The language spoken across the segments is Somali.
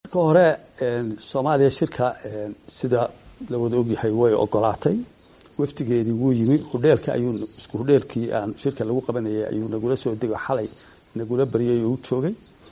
marka hore soomaaliya shirka sida la wada ogyahay way ogolaatay wafdigeedii wuu yimi hudheelka ayuu isku hudheelkii aan shirka lagu qabanayay ayuu nagula soo dego xalay nagula baryay oo u joogay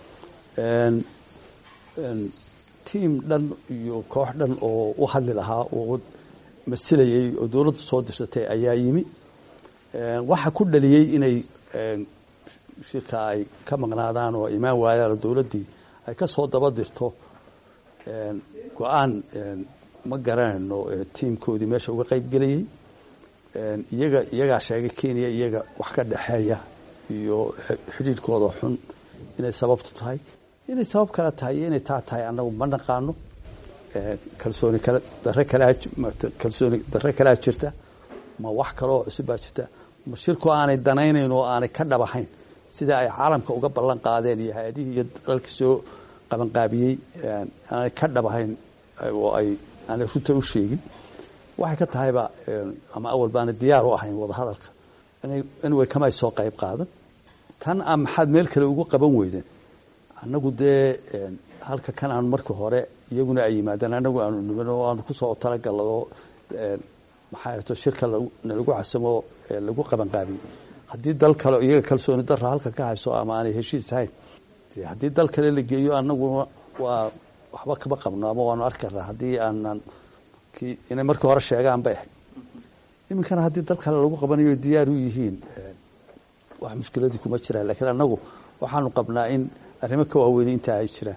tiam dhan iyo koox dhan oo u hadli lahaa oo masilayay oo dowladda soo dirsatay ayaa yimi waxa ku dhaliyey inay shirka ay ka maqnaadaan oo imaan waayaan oo dowladdii ay ka soo daba dirto go-aan ma garanayno tiimkoodii meesha uga qayb gelayey iyaga iyagaa sheegay kenya iyaga wax ka dhexeeya iyo xidhiidhkooda xun inay sababtu tahay inay sabab kale tahay iyo inay taa tahay annagu ma naqaano kalsooni kale dare kalea kalsooni dare kalea jirta ma wax kaleoo cusub baa jirta ma shirku aanay danaynayn oo aanay ka dhabahayn sida ay caalamka uga ballan qaadeen iyo hay-adihii iyo dalalka soo qabanqaabiyey aanay ka dhabahayn oo ay aanay runta u sheegin waxay ka tahayba ama awal baana diyaar u ahayn wadahadalka anyway kamay soo qayb qaadan tan a maxaad meel kale ugu qaban weydeen annagu dee halka kan aanu markii hore iyaguna ay yimaadeen annagu aanu niman oo aanu kusoo talagalado maxaa to shirka nalagu casamo lagu qabanqaabiyey haddii dal kale iyaga kalsooni dara halka ka hayso ama aanay heshiis ahayn haddii dal kale la geeyo annaguna waa waxba kama qabno ama waanu arki karnaa haddii aanan inay markii hore sheegaan bay ahayd iminkana haddii dal kale lagu qabanayo diyaar u yihiin wax mushkiladii kuma jiraan lakiin annagu waxaanu qabnaa in arrimo ka waaweyni intaa ay jiraan